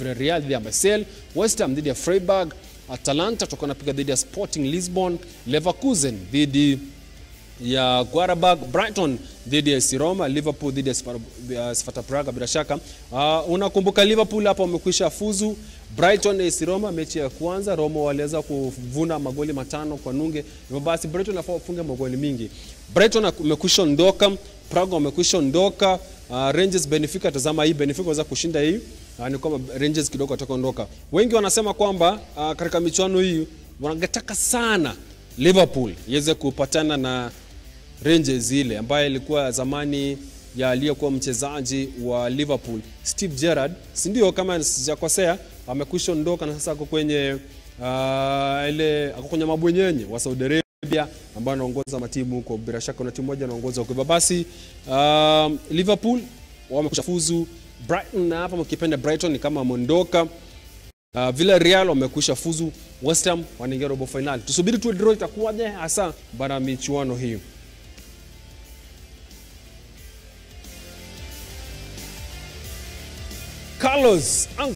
Villarreal dhidi ya Marseille, West Ham dhidi ya Freiburg, Atalanta tutakuwa napiga dhidi ya Sporting Lisbon, Leverkusen dhidi ya Guarabag, Brighton dhidi ya AS Roma, Liverpool dhidi ya Sparta- ya Sparta Praga bila shaka. Uh, unakumbuka Liverpool hapa wamekwisha fuzu. Brighton AS Roma mechi ya kwanza Roma waliweza kuvuna magoli matano kwa nunge. Hivyo basi Brighton inafaa wafunge magoli mingi. Brighton wamekwisha ondoka, Praga wamekwisha ondoka. Uh, Rangers Benfica, tazama hii Benfica waweza kushinda hii. Uh, ni kwamba Rangers kidogo watakondoka. Wengi wanasema kwamba uh, katika michuano hii wangetaka sana Liverpool iweze kupatana na Rangers ile ambaye ilikuwa zamani ya aliyekuwa mchezaji wa Liverpool Steve Gerrard, si ndio? Kama sijakosea, amekwisha ondoka na sasa ako kwenye uh, ile ako kwenye mabwenyenye wa Saudi Arabia ambao anaongoza matimu huko. Bila shaka kuna timu moja anaongoza huko. Hivyo basi uh, Liverpool wamekwisha fuzu. Brighton na hapa mkipenda Brighton ni kama ameondoka. Uh, Villarreal wamekwisha fuzu. West Ham wanaingia robo finali. Tusubiri tu draw itakuwaje hasa bara michuano hii. Carlos